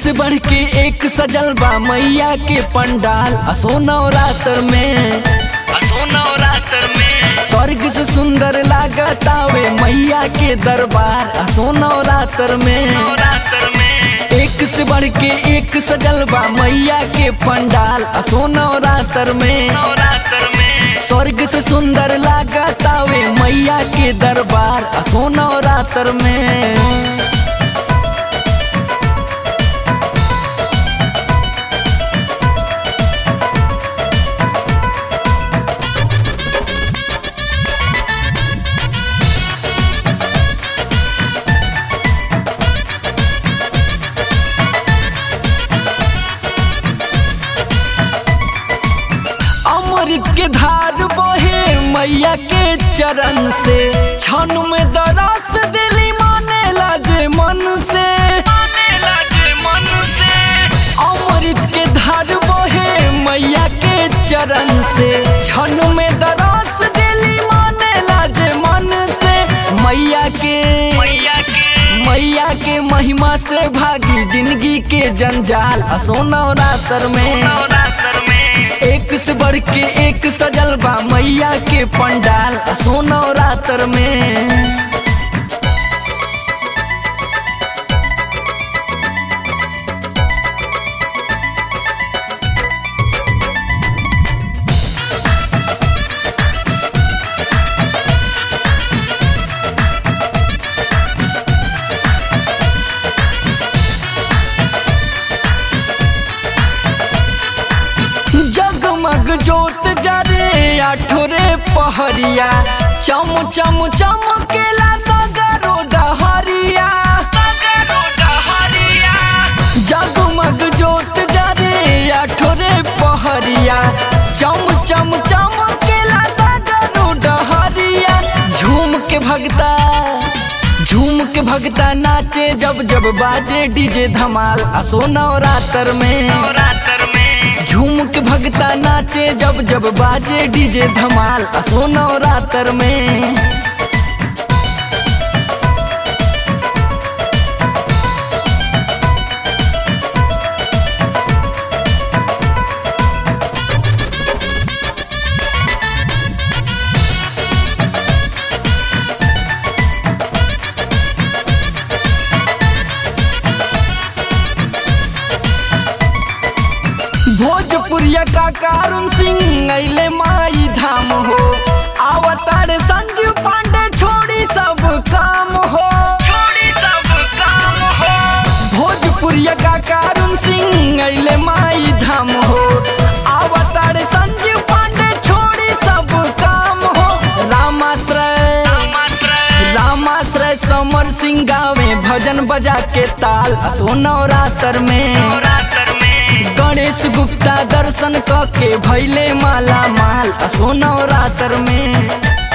से बढ़ के एक सजल बा मैया के पंडाल असो नवरात्र में असो नवरात्र में स्वर्ग से सुंदर लागतावे मैया के दरबार असो नवरात्र में नवरात्र में एक से बढ़ के एक सजल बा मैया के पंडाल असो नवरात्र में नवरात्र में स्वर्ग से सुंदर लागतावे मैया के दरबार असो नवरात्र में अमृत के धार बहे मैया के चरण से क्षण में दरस दिली माने लाजे मन से अमृत के धार बहे मैया के चरण से क्षण में दरस दिली माने लाजे मन से मैया के मैया के महिमा से भागी जिंदगी के जंजाल असो नवरात्र में नवरात्र में एक से बढ़ के एक सजल बा मैया के पंडाल असो नवरात्र में जगमग जोत जरे आठोरे पहरिया चम चम चमकेला सगरो डहरिया जगमग जोत जरे आठोरे पहरिया चम चम चमकेला सगरो डहरिया झूम के भगता झूम के भगता नाचे जब जब बाजे डीजे धमाल असो नवरात्र में नवरात्र में झूम के भगता नाचे जब जब बाजे डीजे धमाल असो नवरात्र में भोजपुरिया का कारुण सिंह अले माई धाम हो अवतार संजीव पांडे छोड़ी सब काम हो छोड़ी सब काम हो भोजपुरिया का कारुण सिंह अले माई धाम हो अवतार संजीव पांडे छोड़ी सब काम हो रामाश्रय रामाश्रय समर सिंह गावे भजन बजा के ताल असो नवरात्र में नवरात्र में गणेश गुप्ता दर्शन क के भैले माला माल असो नवरात्र में